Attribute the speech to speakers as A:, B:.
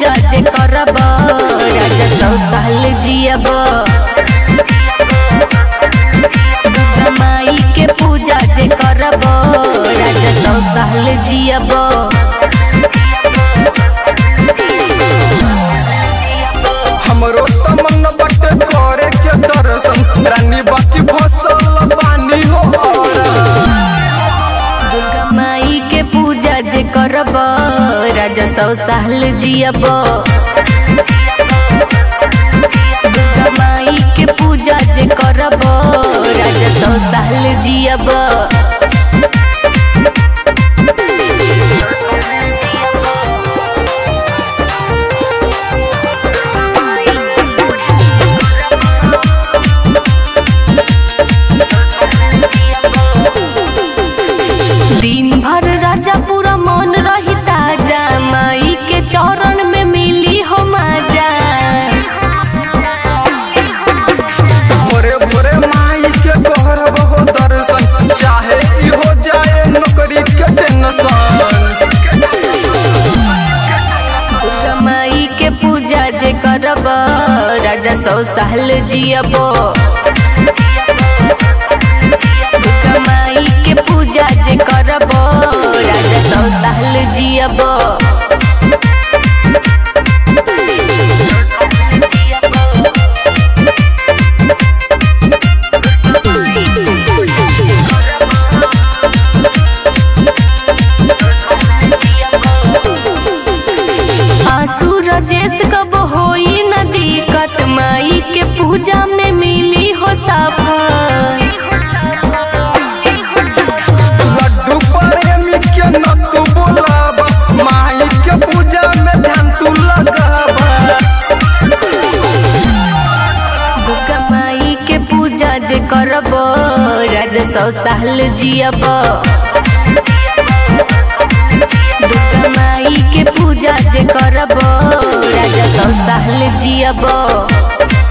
A: पूजा जे करब राजा सौ साल जियब दुर्गा माई के पूजा जे करब राजा सौ साल जियब
B: हमरो तमन बट करे के दर्शन रानी बाकी भसल बानी हो
A: दुर्गा माई के पूजा जे करब राजा सौ साल जियब दुर्गा माई के पूजा जे करब राजा सौ साल जियब दिन भर राजा पूरा मन रही ताजा माई के चरण में मिली हो माजा
B: भोरे भोरे माई के कहरब हो दर्शन चाहे ई हो जाए नौकरी के टेंशन
A: दुर्गा माई के पूजा जे करब राजा सौ साल जियब दुर्गा माई के पूजा जे करब राजा सौ साल जियब आंसू रजेश कब होई न दिक्कत माई के पूजा में मिली हो सफल
B: लड्डू प्रेमी के न तू बोलाब माई के पूजा में ध्यान तू लगाब
A: दुर्गा माई के पूजा जे करब राजा सौ साल जियब दुर्गा माई के पूजा जे करब राजा सौ साल जियब